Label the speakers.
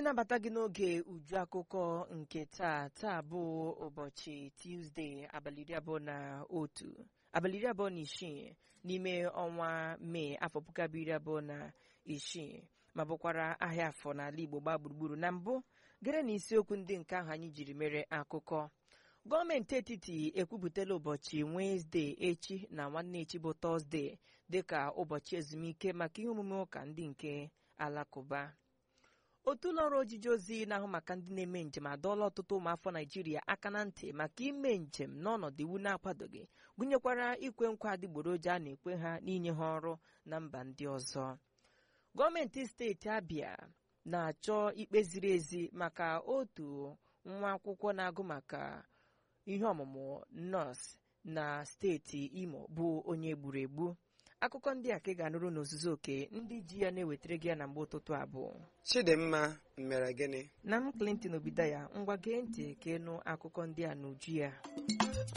Speaker 1: na-anabata gị n'oge uju akụkọ nke taa taa bụ ụbọchị Tuesday abalị iri abụọ na otu abalị iri abụọ na isii n'ime ọnwa mee afọ puku abụọ iri abụọ na isii ma bụkwara ahịa afọ n'ala Igbo gbaa gburugburu na mbụ gere na isiokwu ndị nke ahụ anyị jiri mere akụkọ gọọmenti etiti ekwupụtala ụbọchị Wenesde echi na nwanne echi bụ Tọzde dịka ụbọchị ezumike maka ihe omume ụka ndị nke alakụba otu ụlọọrụ ojiji ozi na-ahụ maka ndị na-eme njem adọọla ọtụtụ ụmụafọ Naijiria aka na ntị maka ime njem n'ọnọdụ iwu na-akwadoghị gụnyekwara ikwe nkwa adịgboroja a na-ekwe ha n'inye ha ọrụ na mba ndị ọzọ gọọmenti steeti Abia na-achọ ikpe ziri ezi maka otu nwa akwụkwọ na-agụ maka ihe ọmụmụ nọọsụ na steeti Imo bụ onye gburu egbu akụkọ ndị a ka ị ga-anụrụ n'ozuzu oke ndị ji ya na-ewetara gị ya na mgbe ụtụtụ abụọ
Speaker 2: Chidimma mere gịnị
Speaker 1: na m Clinton Obidaya ngwa gee ntị ka ịnụ akụkọ ndị a n'uju ya